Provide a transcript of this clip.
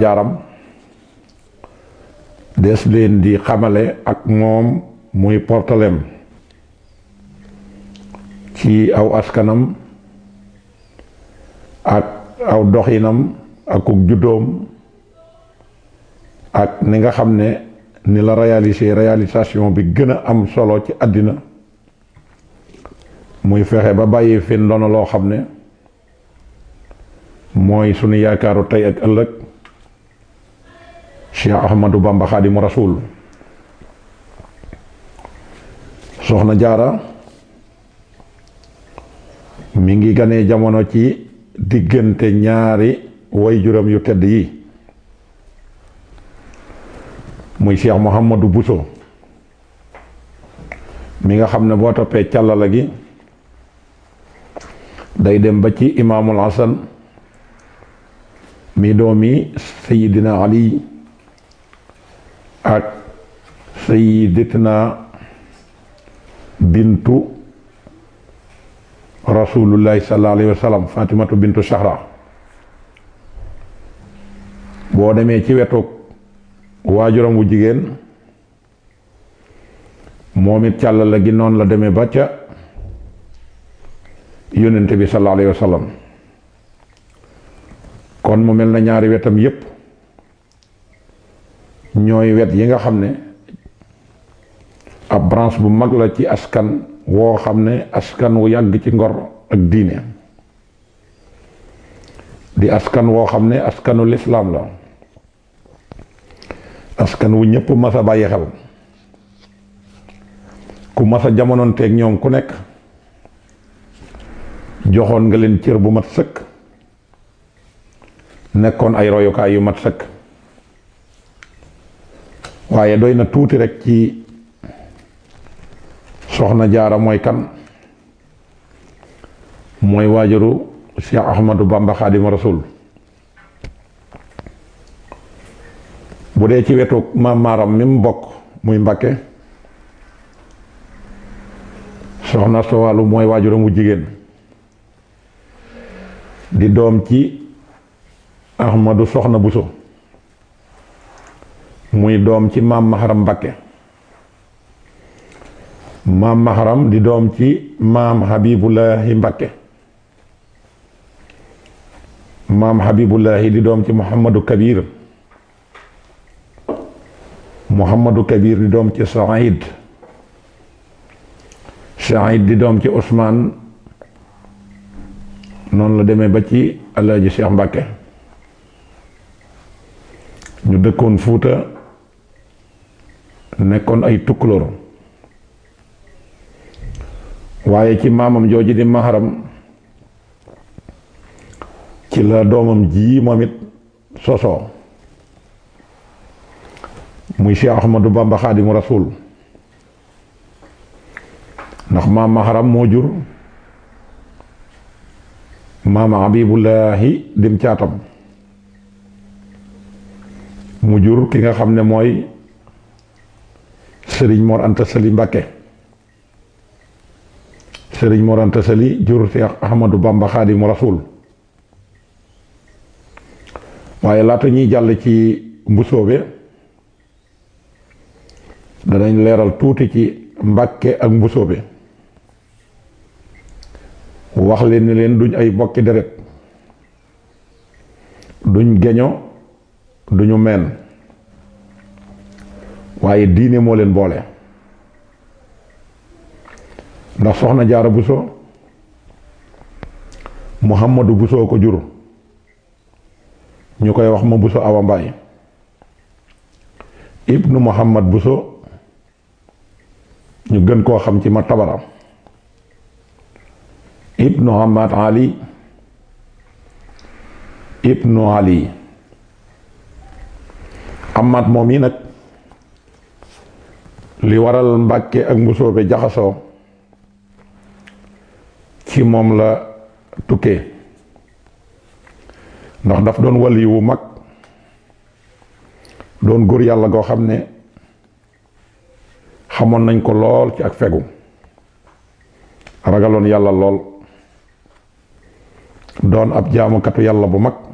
jaar-jaaram des leen di xamale ak moom muy portalem ci aw askanam ak aw doxinam ak uk juddoom ak ni nga xam ne ni la réaliser réalisation bi gën a am solo ci àddina muy fexe ba bàyyi fi ndono loo xam ne mooy sunu yaakaaru tey ak ëllëg Cheikh Ahmadou Bamba Xaadimu Rasuul soxna jaara mi ngi ganee jamono ci diggante ñaari waajuram yu tedd yi muy Cheikh Mouhamadou Bousso mi nga xam ne boo toppee càllala gi day dem ba ci imaamul Hasan mi doomi sayidina Ali ak sayidatina bintu rasulullahi sallallahu alayhi wa sallam fatimatu bintu Zahra boo demee ci wetu waajuram wu jigéen moom it càllala gi noonu la demee ba ca yónnente bi sallallahu alayhi wa sallam kon mu mel na ñaari wetam yépp ñooy wet yi nga xam ne ab branche bu mag la ci askan woo xam ne askan wu yàgg ci ngor ak diine di askan woo xam ne askanu lislaam la askan wu ñëpp mas a bàyyi xel ku mas a jamonoonteeg ñoom ku nekk joxoon nga leen cër bu mat sëkk nekkoon ay royukaay yu mat sëkk waaye doy na tuuti rek ci soxna jaara mooy kan mooy waajuru Cheikh Ahmadou Bamba Xaadimu Rasuul bu dee ci wetu maam maaram mi mu bokk muy Mbakke soxna Sowalu mooy waajuram wu jigéen di doom ci Ahmadu soxna Buso muy doom ci maam Maharam Mbakke maam Maharam di doom ci maam Habibullahi Mbakke maam Habibullahi di doom ci Muhammadu Kabir Muhammadu Kabir di doom ci Saïd Saïd di doom ci Ousmane noonu la demee ba ci Alaaji Cheikh Mbakke ñu dëkkoon Fuuta nekkoon ay tukkulóor waaye ci maamam jooju di maharam ci la doomam ji moom it sosoo muy Cheikh Ahmadou Bamba Xaadimu Rasuul ndax maam maharam moo jur maam Habibullahi dim caatam mu jur ki nga xam ne mooy sëriñ Mor Anta Sali Mbakke sëriñ Mor Anta Sali jur Cheikh Ahmadou Bamba Xaadimu Rasuul waaye laata ñuy jàll ci mbusoobe danañ leeral tuuti ci Mbakke ak mbusoobe wax leen ni leen duñ ay bokki deret duñ geño duñu meen waaye diine moo leen boole ndax soxna jaara buso muhammadu buso ko jur ñu koy wax ma buso awa mbaay ibnu muhammad buso ñu gën koo xam ci ma tabara ibnu hamad ali ibnu ali amaat moom yi nag li waral mbàkke ak mbusoobe jaxasoo ci moom la tukkee ndax daf doon wali wu mag doon góor yàlla goo xam ne xamoon nañ ko lool ci ak fegu ragaloon yàlla lool doon ab jaamukatu yàlla bu mag